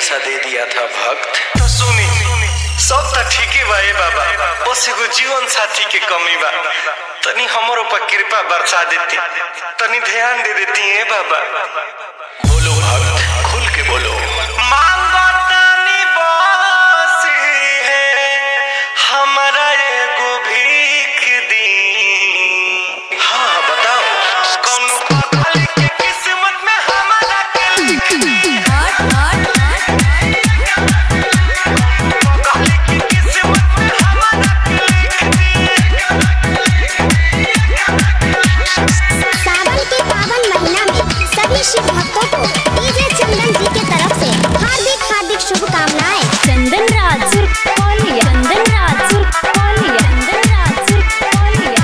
दिलासा दे दिया था भक्त तो सुनी सब तो ठीक ही बा ए बाबा बस एगो जीवन साथी के कमी बा तनी हमरो पर कृपा बरसा देती तनी ध्यान दे देती है बाबा बोलो भक्त खुल के बोलो मांगो तनी बसी है हमारा एगो भीख दी हाँ बताओ कौन पागल के किस्मत में हमारा के लिख दी पागल की किस्मत में हमारा के लिख सावन के पावन महीना में सभी शिव भक्तों को डीजे चंदन जी के तरफ से हार्दिक हार्दिक शुभकामनाएं चंदन राज कोलिया चंदन राज कोलिया चंदन राज कोलिया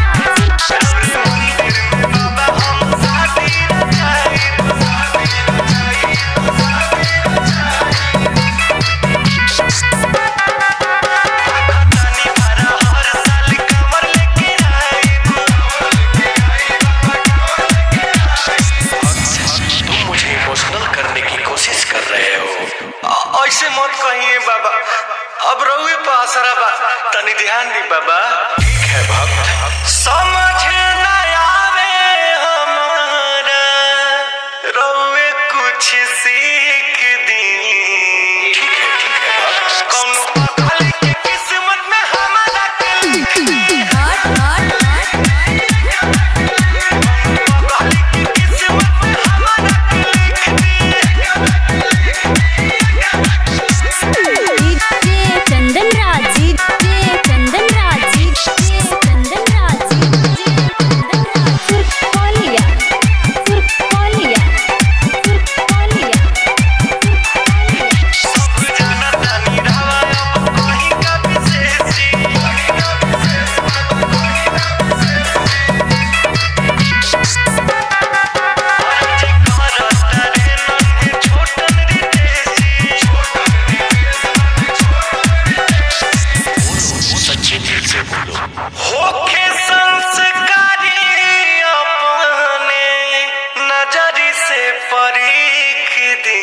बाबा हम शादी न जाए तनी भरा हर साल कमर लेके आए तुम मुझे इमोशनल करने की कोशिश कर रहे हो अ- ऐसे मत कहिए बाबा अब रहुए पे आसरा बा तनी ध्यान दी बाबा ठीक है भक्त समझ न आवे हमारा रहुए कुछ सीख दी ठीक है ठीक है भक्त कौन पागल की किस्मत में हमारा के लिख दी पागल की किस्मत में हमारा के लिख दी DJ Chandan Raj DJ Chandan Raj DJ Chandan Raj DJ Chandan Raj कोलिया कोलिया कोलिया जाना तानी रावा अब कहीं का विशेषी जी करता रे नन्हे छोटन रितेशी सच्चे दिल से बोलो होखे संस्कारी अपने नजरी से परीख दी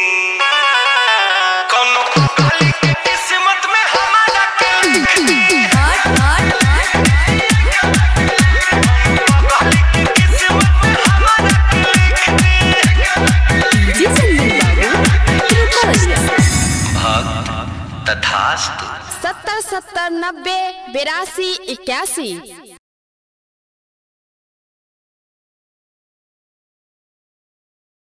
कौनो पागल की किस्मत में हमारा के लिख दी पागल की किस्मत में हमारा के लिख दी डीजे चंदन बाबू कोलिया भक्त तथास्तु सत्तर सत्तर नब्बे बिरासी इक्यासी